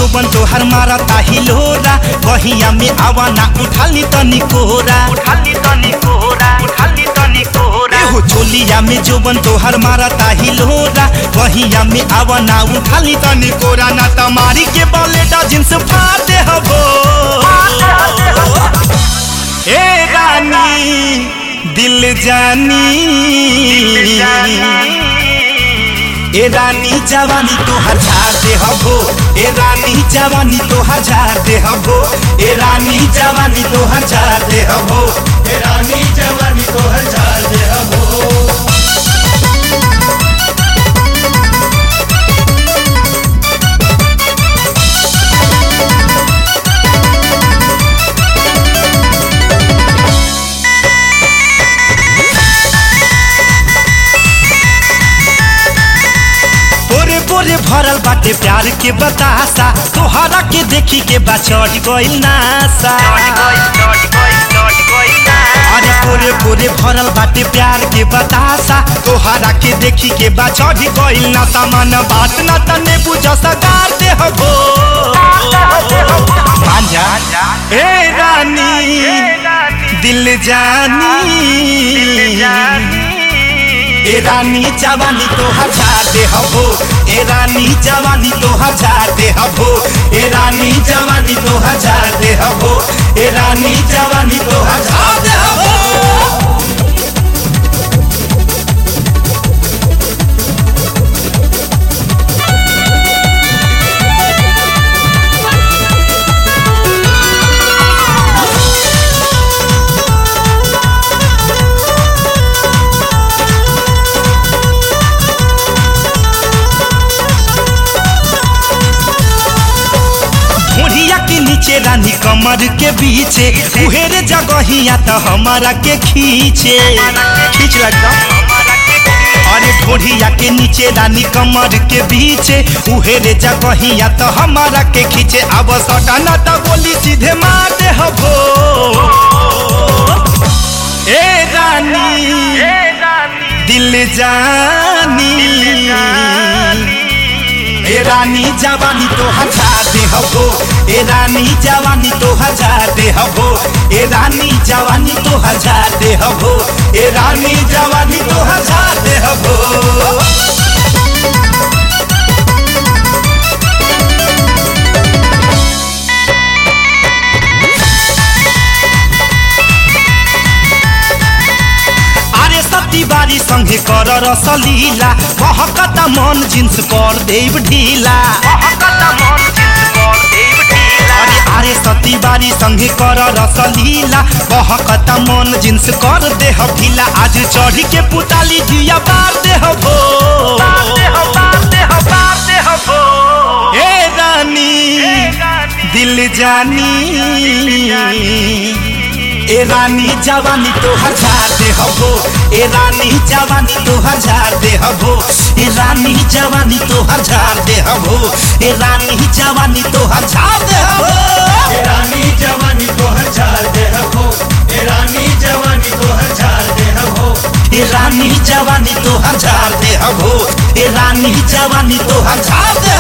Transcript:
जोबन तोहर मारता हिलोरा बहिया में आवाना उठाली तनी कोरा उठाली तनी कोहरा उठाली तनी कोहरा एहो चोलिया में जोबन तोहर मारता हिलोरा बहिया में आवाना उठाली तनी कोरा ना तमारी के बलेटा जिन्स फाटे हबो ए रानी दिल जानी ए रानी जवानी तो हजार दे हबो ए रानी जवानी तो हजार दे हबो ए रानी जवानी तो हजार दे हबो ए रानी जवानी तो हजार दे हबो पोरे पोरे भरल बाटे प्यार के बतासा तोहरा के देखी के बा चढ़ गइल नासा अरे पोरे पोरे भरल बाटे प्यार के बतासा तोहरा के देखी के बा चढ़ गइल नासा मन बात ना तने बुझ सगार दे हबो मांझा ए रानी दिल जानी ए रानी जवानी तो हजार दे हबो ए रानी जवानी तो हजार दे हबो ए रानी जवानी तो हजार दे हबो ए रानी जवानी तो हजार दे हबो ढोढ़िया के नीचे रानी कमर के बीचे उहेरे जगहिया तो हमारा के खींचे खींच लगता अरे ढोढ़िया के नीचे रानी कमर के बीचे उहेरे जगहिया तो हमारा के खींचे अब सटाना तो बोली सीधे मार दे हबो ए रानी दिल जानी ए रानी जवानी तो हजार दे हबो ए रानी जवानी तो हजार दे हबो ए रानी जवानी तो हजार दे हबो ए रानी जवानी तो हजार दे हबो अरे सती बारी संगे कर रसलीला महकता मन जिन्स कर देव ढीला अरे अरे सती बारी संगे कर रसलीला महकता मन जिन्स कर दे ढीला आज चढ़ी के पुताली जिया बार दे हबो ए रानी दिल जानी ए रानी जवानी तो हजार दे हबो ए रानी जवानी तो हजार दे हबो ए रानी जवानी तो हजार दे हबो ए रानी जवानी तो हजार दे हबो ए रानी जवानी तो हजार दे हबो ए रानी जवानी तो हजार दे हबो ए रानी जवानी तो हजार दे हबो ए रानी जवानी तो हजार दे